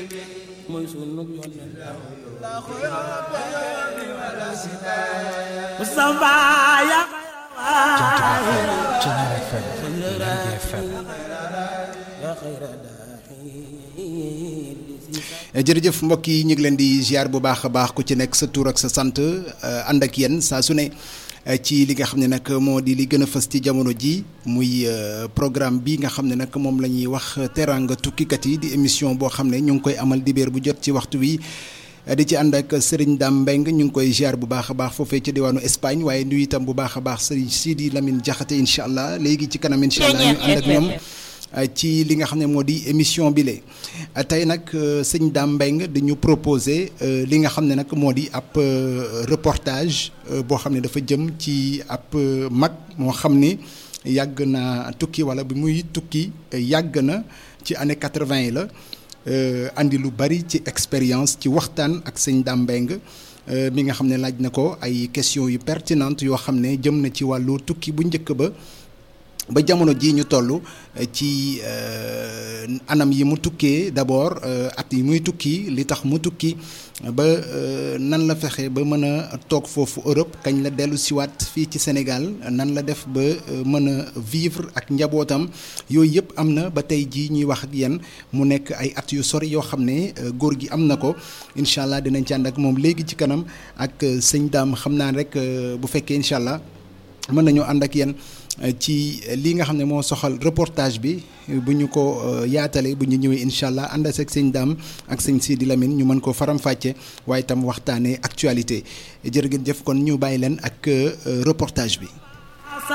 mooy sunu yónneen Mustafa ya Thiéniere FM Lergui FM ya xayra jërëjëf mbokk yi ñu ngi leen di ziar bu baax a baax ku ci nekk sa tur ak sa sant ànd ak yéen saa su ne ci li nga xam ne nag moo di li gën a fës ci jamono ji muy programme bi nga xam ne nag moom la ñuy wax teraanga tukkikat yi di émission boo xam ne ñu ngi koy amal dibéer bu jot ci waxtu wi di ci ànd ak Serigne Dame Mbengue ñu ngi koy ziar bu baax a baax foofee ci diwaanu Espagne waaye nuyu itam bu baax a baax Serigne Sidi Lamine Diakhaté incha allah léegi ci kanam incha allah ñu ànd ak ñoom. ci li nga xam ne moo di émission bi le tey nag sëñ Dame Mbengue dañu proposé li nga xam ne nag moo di ab reportage boo xam ne dafa jëm ci ab mag moo xam ni yàgg na tukki wala bi muy tukki yàgg na ci année quatre-vingt yi la andi lu bari ci expérience ci waxtaan ak sëñ Dame Mbengue mi nga xam ne laaj na ko ay questions yu pertinentes yoo xam ne jëm na ci wàllu tukki bu njëkk ba ba jamono ji ñu toll ci anam yi mu tukkee d'abord at yi muy tukki li tax mu tukki ba nan la fexe ba mën a toog foofu Europe kañ la dellu siwaat fii ci Sénégal nan la def ba mën a vivre ak njabootam yooyu yëpp am na ba tey jii ñuy wax ak yéen mu nekk ay at yu sori yoo xam ne góor gi am na ko incha allah dinañ ci ànd ak moom léegi ci kanam ak sëñ daam xam naa rek bu fekkee incha allah mën nañoo ànd ak yéen. ci lii nga xam ne moo soxal reportage bi bu ñu ko yaatalee bu ñu ñëwee incha allah ànd ak sëñ Dame ak sëñ Sidi Lamine ñu mën ko faram-fàcce waaye itam waxtaanee actualité jërë ngeen jëf kon ñu bàyyi leen ak reportage bi.